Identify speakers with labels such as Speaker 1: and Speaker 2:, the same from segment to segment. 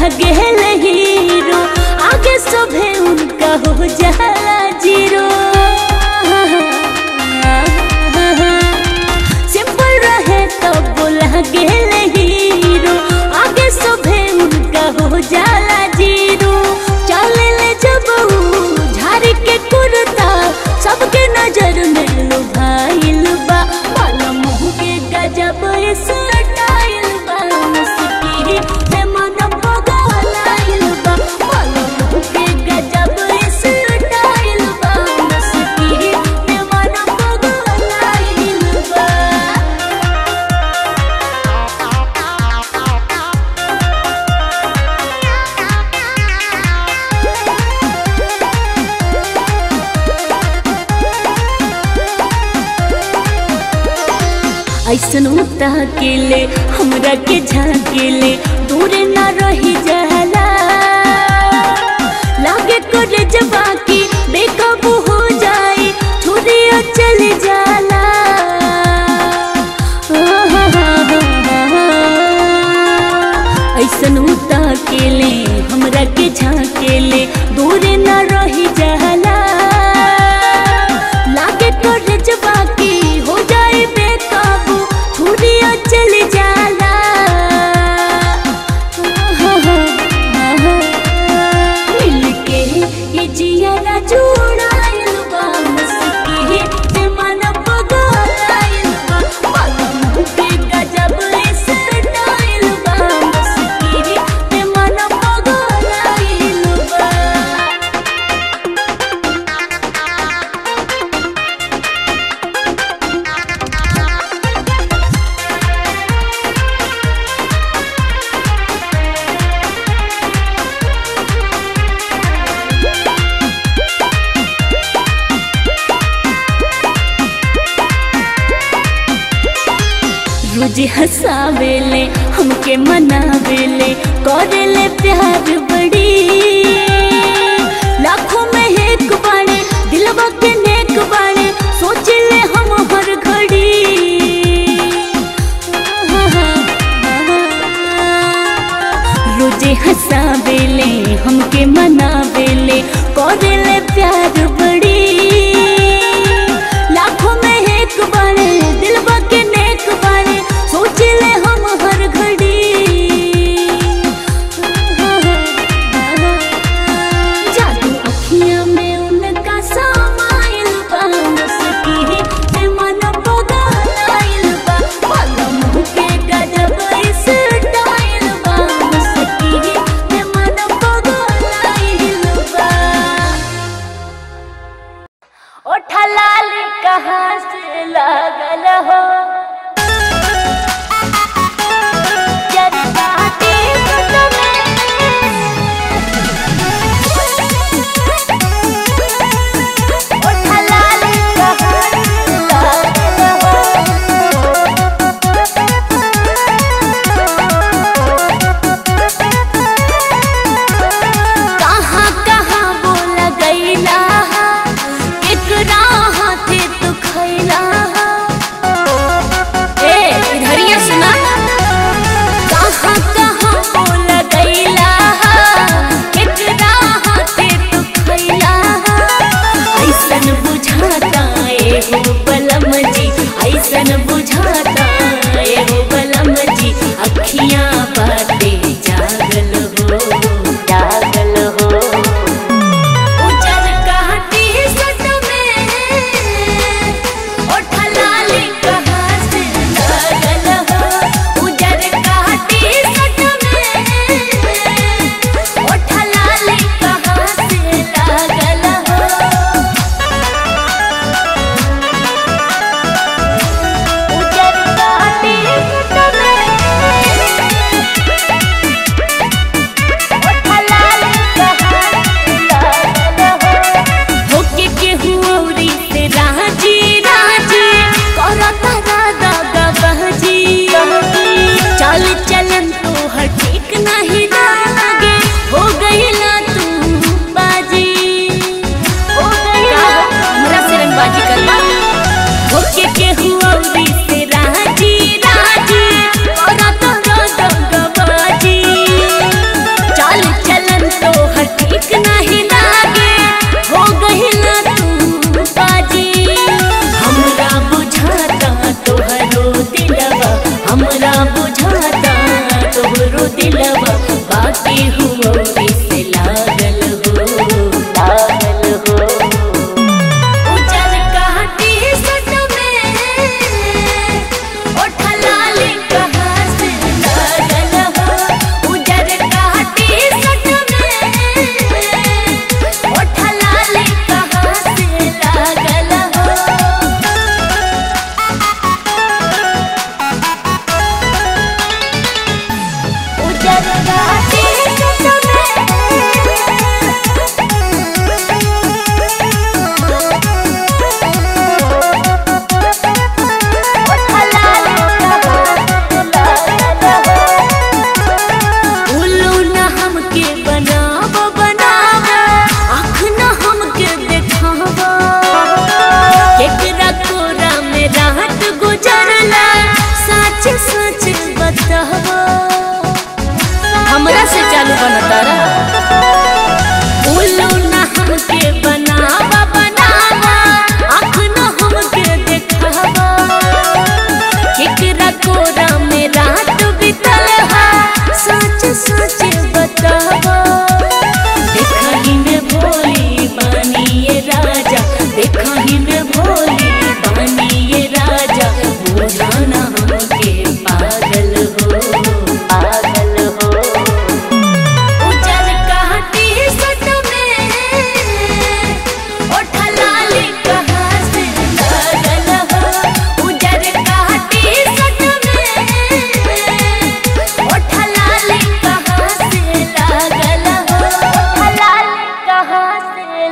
Speaker 1: लगे हीरो आगे सभे उनका हो जाला जीरो सिंपल रहे तो बोला गेल हीरो आगे सभे उनका हो जाला जीरो चले ले जब ऊ झाड़ के कुर्ता सबके नजर में लुभाइल बा माला मुँह के गजब स्टाइल बा मुस्की में मन पगलाइल बा माला मुँह के गजब स्टाइल बा मुस्की में मन पगलाइल बा ऐसन उता के ले हमरा के झाके ले दूर ना रही जाला लागे करे जबा की बेकाबू हो जाए छुरिया चल जाला ऐसन उता के ले हमरा के झाके ले दूर ना रही जाला लागे करे जबा की हो जाए बेकाबू छुरिया चल जाला मिलके ये जियारा जुड़ाइल बा मुस्की से मन पगलाइल बा पलम के गजब स्टाइल बा मुस्की से मन पगलाइल बा रोज हंसावेले हमके मनावेले करेले प्यार बड़ी लाखों में एक बाणे दिलवा के नेक बाणे सोचले हम हर घड़ी रोजे हंसावेले हमके मनावेले करेले प्यार बड़ी लाखों में एक बाणे दिलवा के नेक बाणे सोचले हम हर घड़ी जादू अखियां में उनका समाइल बा मुस्की से मन पगलाइल बा पलम के गजब स्टाइल बा मुस्की से मन पगलाइल बा ओठा लाल कहाँ से लागल हो जरदाती में ओठा लाल कहाँ से लागल कहाँ कहाँ बोल गईला एकरा हाथे तू खैला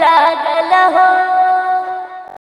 Speaker 1: लागल हो